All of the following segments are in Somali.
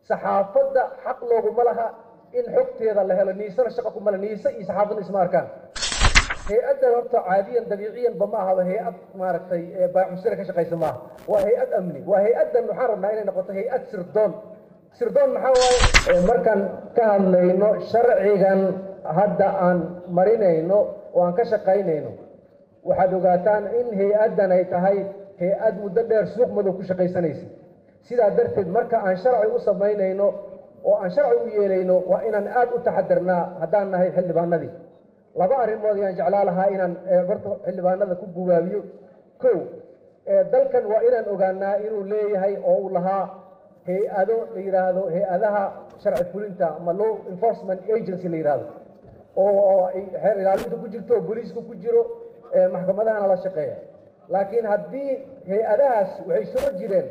saxaafadda xaq looguma laha in xogteeda la helo niisana shaqa kuma le niise iyo saxaafadna isma arkaan hay-addan horta caadiyan dabiiciyanba ma ahaba hay-ad maaragtay baaxusira ka shaqaysa maaha waa hay-ad amni waa hay-addan waxaan rabnaa inay noqoto hay-ad sirdoon sirdoon maxaa waaye markaan ka hadlayno sharcigan hadda aan marinayno oo aan ka shaqaynayno waxaad ogaataan in hay-addan ay tahay hay-ad muddo dheer suuq madow ku shaqaysanaysa sidaa darteed marka aan sharci u samaynayno oo aan sharci u yeelayno waa inaan aad u taxadirnaa haddaan nahay xildhibaanadii laba arrimood ayaan jeclaa lahaa inaan horta xildhibaanada ku gubaabiyo kow dalkan waa inaan ogaanaa inuu leeyahay oo uu lahaa hay-ado la yidhaahdo hay-adaha sharci fulinta ama law enforcement agency la yidhaahdo oo xeer ilaalinta ku jirto oo booliiska ku jiro maxkamadahana la shaqeeya laakiin haddii hay-adahaas waxay soo jireen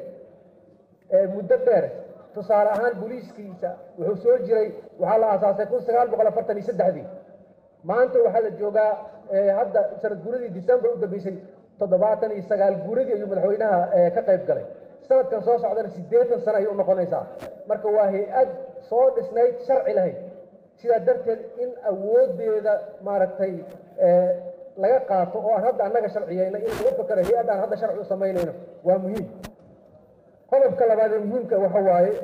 muddo dheer tusaale ahaan booliiskiisa wuxuu soo jiray waxaa la aasaasay kun sagaal boqol afartan iyo saddexdii maanta waxaa la joogaa hadda sanad guuradii december u dambeysay toddobaatan iyo sagaal guuradii ayuu madaxweynaha ka qayb galay sanadkan soo socdana siddeetan sano ayay u noqonaysaa marka waa hay-ad soo dhisnayd sharci lahayd sidaa darteed in awoodeeda maaragtay laga qaato oo aan hadda annaga sharciyeyna in lagu fakero hay-add aan hadda sharci u samaynayno waa muhiim qodobka labaad ee muhiimka waxa waaye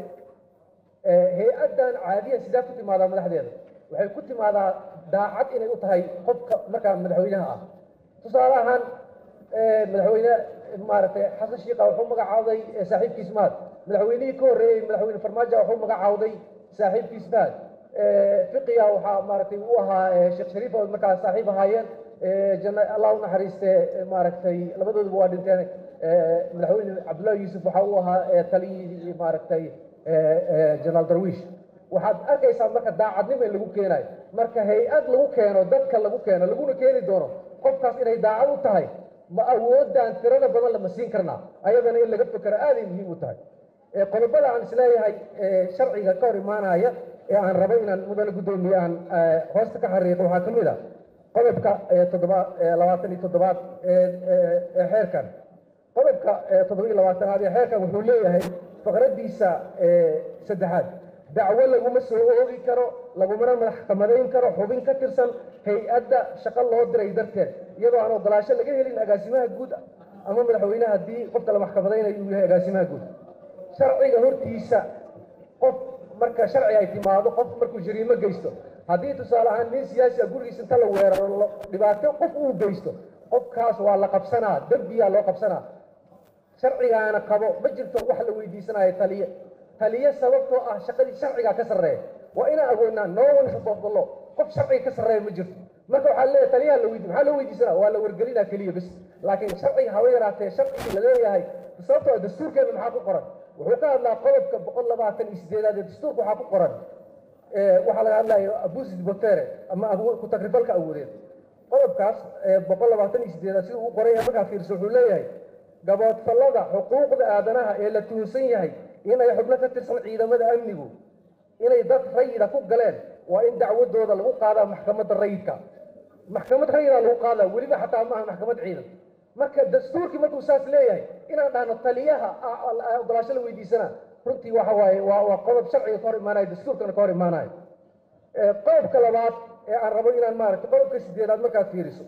hay-addan caadiyan sidaa ku timaadaa madaxdeeda waxay ku timaadaa daacad inay u tahay qofka markaa madaxweynaha ah tusaale ahaan madaxweyne maaragtay xasan shiikha wuxuu magacaawday saaxiibkiis mahad madaxweynihii ka horreeyey madaxweyne farmaajo wuxuu magacaawday saaxiibkiis mahad fiqiga waxaa maaragtay u ahaa sheekh shariif oo markaa saaxiib ahaayeen janna allah u naxariiste maaragtay labadooduba waa dhinteen madaxweyne cabdullahi yuusuf waxa uu ahaa taliyihii maaragtay jenaraal darwiish waxaad arkaysaa marka daacadnimo in lagu keenayo marka hay-ad lagu keeno dadka lagu keeno laguna keeni doono qofkaas inay daacad u tahay ma awoodaan tirada badan lama siin karnaa ayadana in laga fekero aaday muhiim u tahay qodobada aan isleeyahay sharciga ka hor imaanaya ee aan rabo inaan mudane guddoomiye aan hoosta ka xariiqo waxaa ka mid a qodobka toddoba labaatan iyo toddobaad ee xeerkan qodobka toddoba iyo labaatanaad ee xeerkan wuxuu leeyahay faqraddiisa saddexaad dacwo laguma soo oogi karo lagumana maxkamadayn karo xubin ka tirsan hay-adda shaqo loo diray darteed iyadoo aan ogolaasho laga helin agaasimaha guud ama madaxweyneha haddii qofka la maxkamadaynayo uu yahay agaasimaha guud sharciga hortiisa qof marka sharci ay timaado qof markuu jariimo geysto haddii tusaale ahaan nin siyaasi ah gurigiisa inta la weeraro dhibaato qof uu geysto qofkaas waa la qabsanaa dembiyaa loo qabsanaa sharcigaana qabo ma jirto wax la weydiisanayo taliye taliye sababtoo ah shaqadii sharcigaa ka sarreeya waa inaan agoonaa no one above the law qof sharciga ka sarreeya ma jirto marka waxaa leeyahay taliyaha la weydi maxaa loo weydiisanaa waa la wargelinaa keliya bas laakiin sharciga haba yaraatee sharcigii la leeyahay sababtoo ah dastuurkeena maxaa ku qoran wuxuu ka hadlaa qodobka boqol labaatan iyo sideedaad ee dastuurka waxaa ku qoran waxaa laga hadlayo abusid botere ama ku-tagrifalka awoodeed qodobkaas boqol labaatan iyo sideedaad siduu u qoran yahay markaa fiirso wuxuu leeyahay gaboodfallada xuquuqda aadanaha ee la tuhunsan yahay inay xubno ka tirsan ciidamada amnigu inay dad rayida ku galeen waa in dacwadooda lagu qaadaa maxkamadda rayidka maxkamad rayidaa lagu qaadaa weliba xataa maaha maxkamad ciidan marka dastuurkii markuu saas leeyahay inaan dhahno taliyaha ogolaasho la weydiisana runtii waxa waaye waa waa qodob sharciga ka hor imaanayo dastuurkana ka hor imaanayo qodobka labaad ee aan rabo inaan maaragtay qodobka sideedaad markaad fiiriso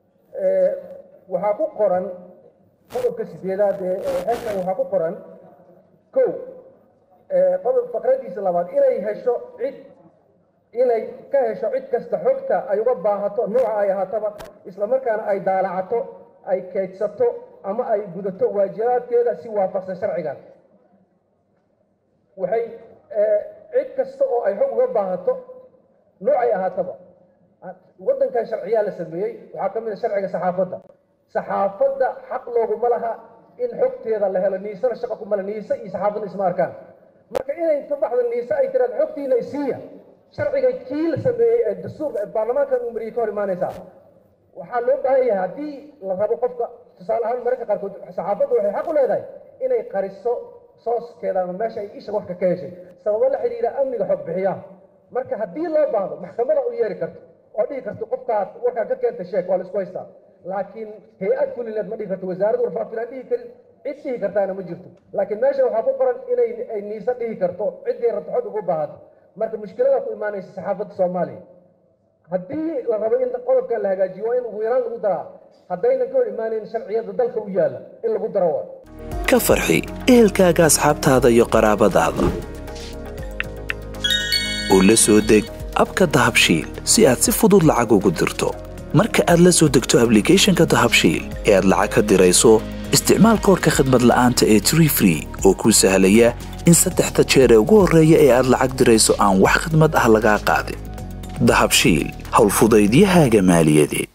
waxaa ku qoran qodobka sideedaad ee xeerkan waxaa ku qoran kow qodob faqradiisa labaad inay hesho cid inay ka hesho cid kasta xogta ay uga baahato nuuca ay ahaataba islamarkaana ay daalacato ay keydsato ama ay gudato waajibaadkeeda si waafaqsan sharcigan waxay cid kasta oo ay xog uga baahato nuucay ahaataba waddankan sharciyaa la sameeyey waxaa ka mid a sharciga saxaafadda saxaafadda xaq looguma laha in xogteeda la helo niisana shaqa kumale niise iyo saxaafadda isma arkaan marka inay inta baxda niise ay tiraado xogtiina isiiya sharciga kii la sameeyey ee dastuur baarlamaankan uu mariyey ka hor imaanaysaa waxaa loo baahan yahay haddii la rabo qofka tusaale ahaan mararka qaarkood saxaafaddu waxay xaq u leedahay inay qariso sooskeeda ama meesha ay isha warka ka heshay sababo la xidhiidha amniga xog bixiyaha marka haddii loo baahdo maxkamada u yeeri karto oo dhihi karto qofkaas warkaan ka keenta sheek waa la isku haystaa laakiin hay-ad fulineed ma dhihi karto wasaaradda warfaafinaan dhihi karin cid dhihi kartaana ma jirto laakiin meesha waxaa ku qoran inay ay niise dhihi karto ciddii rabto xog ugu baahato marka mushkilada ku imaanaysa saxaafadda soomaaliya haddii la rabo in qodobkan la hagaajiyo waa in ugu yaraan lagu daraa haddaynan ka hor imaanayn sharciyada dalka u yaalla in lagu daro waa ka farxi ehelkaaga asxaabtaada iyo qaraabadaada oo la soo deg abka dahabshiil si aad si fudud lacag ugu dirto marka aad la soo degto ablicathonka dahabshiil ee aad lacag ka dirayso isticmaal koorka khadmad la'aanta ee tree free oo kuu sahlaya in saddexda jeer ee ugu horreeya ee aad lacag dirayso aan wax khadmad ah lagaa qaadin dahabshiil howlfudaydiyahaaga maaliyadeed